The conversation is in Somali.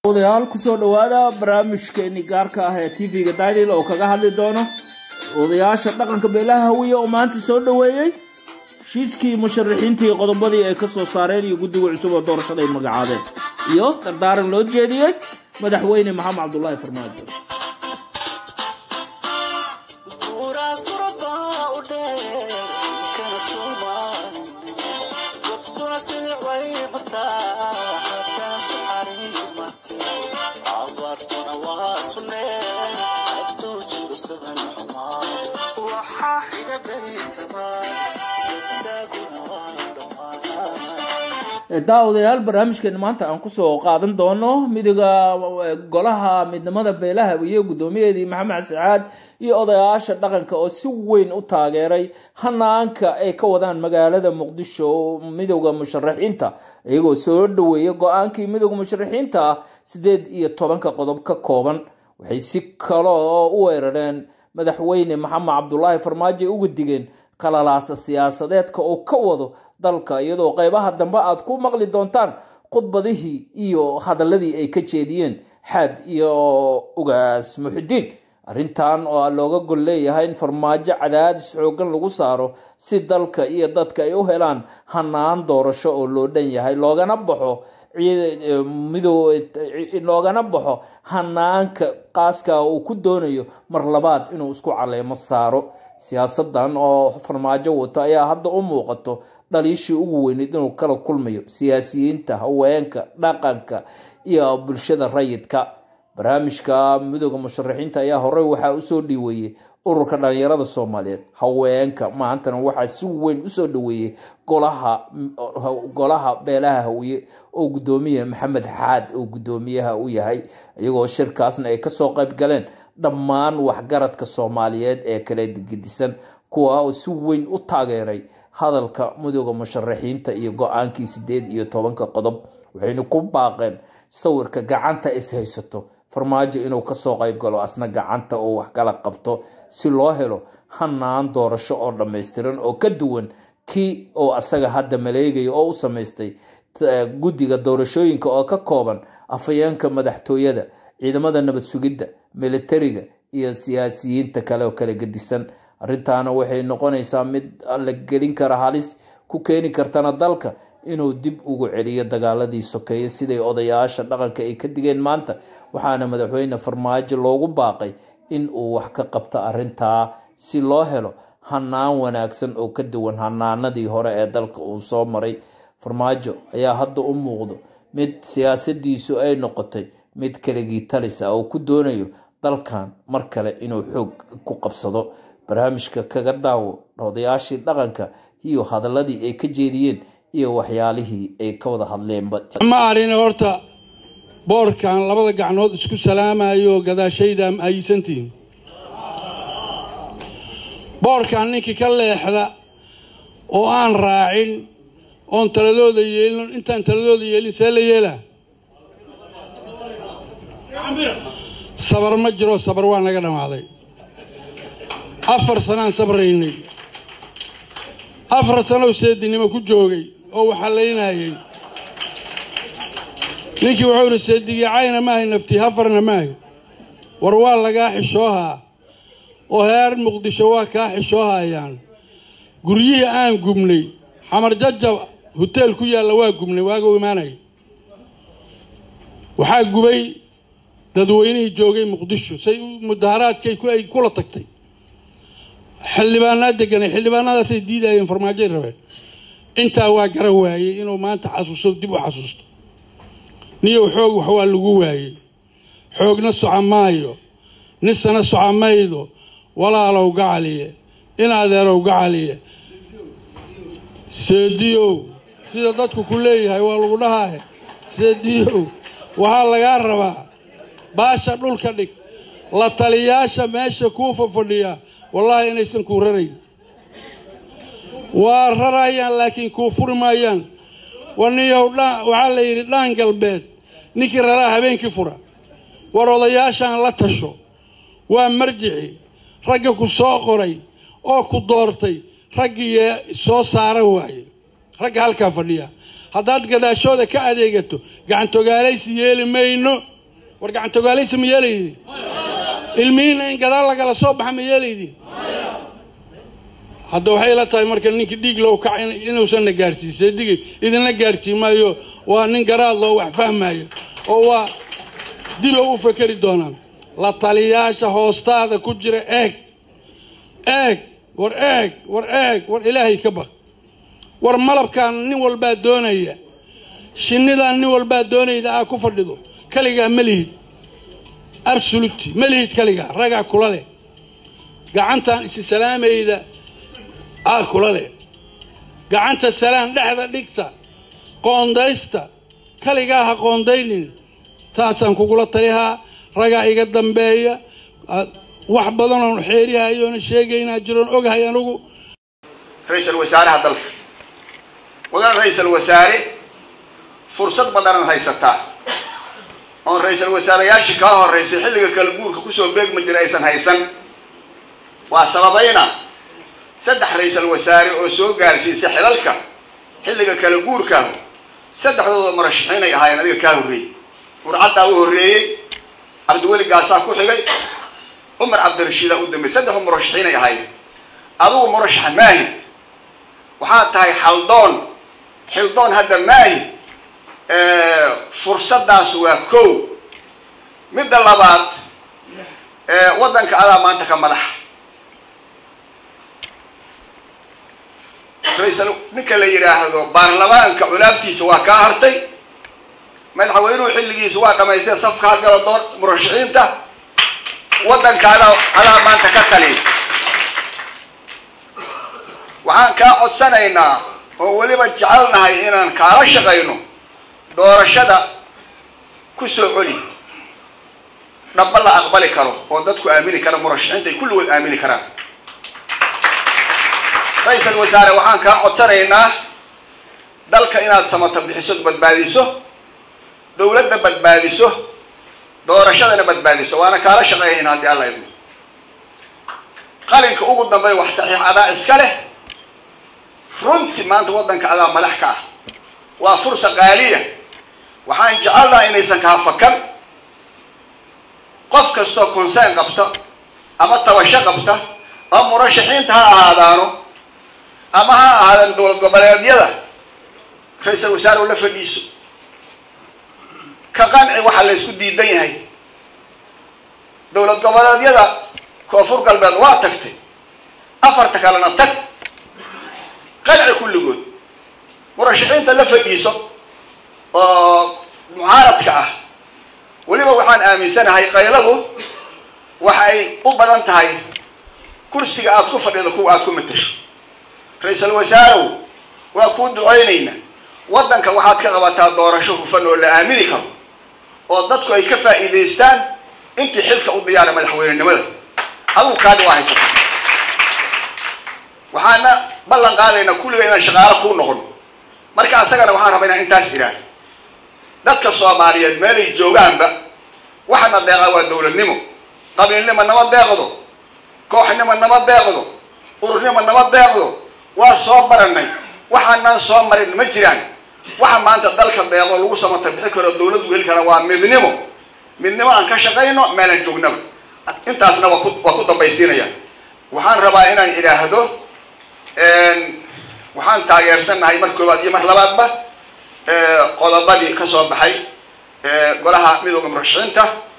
odayaal kusoo dhowaada barnaamijkeeni gaarka ah ee tv-ga daanil oo kaga hadli doono odayaasha dhaqanka beelaha hawiye oo maanta soo dhoweeyey heshiiskii musharaxiintii qodobadii ay ka soo saareen iyo guddiga cusub oo doorashada ay magacaabeen iyo dardaaran loo jeediyey madaxweyne maxamed cabdulaahi farmaajo daawadayaal barnaamijkeena maanta aan kusoo qaadan doono midiga golaha midnimada beelaha hawiye guddoomiyaheedii maxamed sacaad iyo odayaasha dhaqanka oo si weyn u taageeray hanaanka ay ka wadaan magaalada muqdisho midowda musharaxiinta iyagoo soo dhaweeya go-aankii midowda musharaxiinta ah sideed iyo tobanka qodob ka kooban waxay si kaloo u weerareen madaxweyne maxamed cabdulaahi farmaajo ay uga digeen qalalaasa siyaasadeedka oo ka wado dalka iyadoo qeybaha dambe aad ku maqli doontaan khudbadihii iyo hadaladii ay ka jeediyeen xaad iyo ugaas muxidiin arrintan oo looga gol leeyahay in farmaajo cadaadis xoogan lagu saaro si dalka iyo dadka ay u helaan hanaan doorasho oo loo dhan yahay loogana baxo mido loogana baxo hanaanka qaaska uu ku doonayo mar labaad inuu isku caleemo saaro siyaasadan oo farmaajo wato ayaa hadda u muuqato dhaliishii ugu weyneyd inuu kala kulmayo siyaasiyiinta haweenka dhaqanka iyo bulshada rayidka barnaamijka midooda musharaxiinta ayaa horey waxaa usoo dhiiweeyey ururka dhalinyarada soomaaliyeed haweenka maantana waxaa si weyn usoo dhaweeyey golaha beelaha hawiye oo guddoomiya maxamed xaad oo guddoomiyaha u yahay iyagoo shirkaasna ay kasoo qayb galeen dhammaan waxgaradka soomaaliyeed ee kala gedisan kuwa oo si weyn u taageeray hadalka midooda musharaxiinta iyo go-aankii sideed iyo tobanka qodob waxayna ku baaqeen sawirka gacanta is haysato farmaajo inuu kasoo qayb galo asna gacanta oo wax kala qabto si loo helo hanaan doorasho oo dhammaystiran oo ka duwan kii oo asaga hadda maleegaya oo u samaystay guddiga doorashooyinka oo ka kooban afayeenka madaxtooyada ciidamada nabad sugidda militariga iyo siyaasiyiinta kale oo kala gedisan arrintaana waxay noqonaysaa mid la gelin kara halis ku keeni kartana dalka inuu dib ugu celiyo dagaaladii sokeeye siday odayaasha dhaqanka ay ka digeen maanta waxaana madaxweyne farmaajo loogu baaqay in uu wax ka qabto arrintaa si loo helo hanaan wanaagsan oo ka duwan hanaanadii hore ee dalka uu soo maray farmaajo ayaa hadda u muuqdo mid siyaasadiisu ay noqotay mid kaligii talis ah oo ku doonayo dalkan mar kale inuu xoog ku qabsado barnaamijka kaga daawo odayaashii dhaqanka iyo hadaladii ay ka jeediyeen iyo waxyaalihii ay ka wada hadleenba ma arina horta boorkan labada gacnood isku salaamayo oo gadaashayda haysantihiin boorkan ninkii ka leexda oo aan raacin oon taladooda yeelin intaan taladooda yeelin see la yeelaa sabar ma jiro sabar waa naga dhammaaday afar sanaan sabraynay afar sanow seedinimo ku joogay oo waxallaynayay ninkii wuxuu idhi seedigicayna maahay naftii hafarna maahay war waa lagaa xishoohaa oo heer muqdisho waa kaa xishoohayaan guryihii aan gubnay xamar jajab hoteel ku yaalla waa gubnay waaga imaanaya waxaa gubay dadweynihii joogay muqdisho say mudaharaadkay ay kula tagtay xildhibaanaa deganay xildhibaanadaasay diidayeen farmaajoy rabeen intaa waa gara waayey inuu maanta xasuusto dib u xasuusto niyow xoog wax waa lagu waayey xoogna soco maayo nisana soco maydo walaalow gacaliye in adeerow gacaliye seediyow sida dadku ku leeyahay waa lagu dhahaahe seediyow waxaa lagaa rabaa baasha dhulka dhig la taliyaasha meesha kuu fafadhiya wallaahi inaysan kuu rarayn waa rarayaan laakiin kuu furi maayaan waniyow waxaa la yidhi dhaan galbeed ninkii raraa habeenkii fura war odayaashaan la tasho waa marjici ragga ku soo qoray oo ku doortay raggii soo saara waaye ragga halkaa fadhiya haddaad gadaashooda ka adeegato gacantogaalaysi yeeli mayno war gacantogaalaysa ma yeelaydin ilmihiinna in gadaal lagala soo baxa ma yeelaydin hadda waxay la tahay marka ninkii dhiig loo kac inuusanna gaarsiisay dig idinla gaarsiin maayo waa nin garaad loo wax fahmaayo oo waa dilo u fekeri doonaan la taliyaasha hoostaada ku jira eeg eeg war eeg war eeg war ilaahay ka baq war malabkaan nin walbaa doonaya shinnidaan nin walbaa doonayda aa ku fadhido kaligaa ma lihid absoluti ma lihid kaligaa ragaa kula leh gacantaan isi salaamayda aa kula leh gacanta salaan dhexda dhigta qoondaysta kaligaa ha qoondaynin taasaan kugula talihaa ragaa iga dambeeya wax badan oon xeerihayoona sheegaynaa jiroon ogahay anugu ra-iisal wasaaraha dalka mudan ra-iisal wasaare fursad badanan haysataa oon ra-iisal wasaarayaashii kaa horraysay xilliga kala guurka kusoo beegma jira aysan haysan waa sababayna saddex ra-iisal wasaare oo soo gaarsiisay xilalka xilliga kala guurkaahu saddexdooda murashaxiinay ahaayeen adiga kaa horreeyey murcaddaa u horreeyey cabdiweli gaasaa ku xigay cumar cabdirashiidaa u dambeeyey saddexdu murashaxiinay ahaayeen adugu murashax maahid waxaad tahay xaldoon xildoon hadda maahid fursaddaas waa kow midda labaad waddanka adaa maanta ka madaxa ra-iisal ninka la yidhaahdo baarlamaanka culaabtiisa waa kaa hartay madaxweynuhu xilligiisa waa dhamaystay safka hadgala doon murashaxiinta waddanka adaa adaa maanta ka tali waxaan kaa codsanaynaa oo weliba jecelnahay inaan kaala shaqayno doorashada ku soo celi dhaba la aqbali karo oo dadku aamini kara murashaxiinta ay kulligood aamini karaan ra-iisal wasaare waxaan kaa codsanaynaa dalka inaad samata bixiso badbaadiso dawladda badbaadiso doorashadana badbaadiso waana kaala shaqeeyayna haddii alla idmo qalinka ugu dambey wax saxiix adaa iska leh runtii maanta waddanka adaa madax ka ah waa fursa qaaliya waxaan jecelnaha inaysan kaa fakan qof kastoo consern qabta ama tabasho qabta ama murashaxiinta ha ahaadaano ama ha ahaadaan dowlad goboleedyada ra-iisal wasaare la fadhiiso ka qanci waxaa la ysku diidan yahay dowlad goboleedyada koonfur galbeed waa tagtay afarta kalena tag qanci kulligood murashaxiinta la fadhiiso oo mucaaradka ah weliba waxaan aaminsanahay qayladu waxa ay u badan tahay kursiga aad ku fadhido kuwa aad ku matasho ra-iisal wasaarow waa kuu ducaynayna waddanka waxaad ka qabataa doorasho hufan oo la aamini karo oo dadku ay ka faa'iidaystaan intii xilka u diyaara madaxweynenimada adugu kaadi waa haysata waxaana ballan qaadaynaa kulliga inaan shaqaalo kuu noqon marka asagana waxaan rabaa inaan intaas idhaah dadka soomaaliyeed meelay joogaanba waxana deeqaa waa dawladnimo qabiilnimo nama deeqdo kooxnimo nama deeqdo ururnimo nama deeqdo waa soo baranay waxaanaan soo marin ma jiraan waxa maanta dalka deeqo lagu samata bixi karo dawladdu heli kara waa midnimo midnimo aan ka shaqayno meelaan joognaba intaasna waa ku waa ku dambaysiinaya waxaan rabaa inaan idhaahdo waxaan taageersannahay mar koowaad iyo mar labaadba qodobadii ka soo baxay golaha midooda murashaxiinta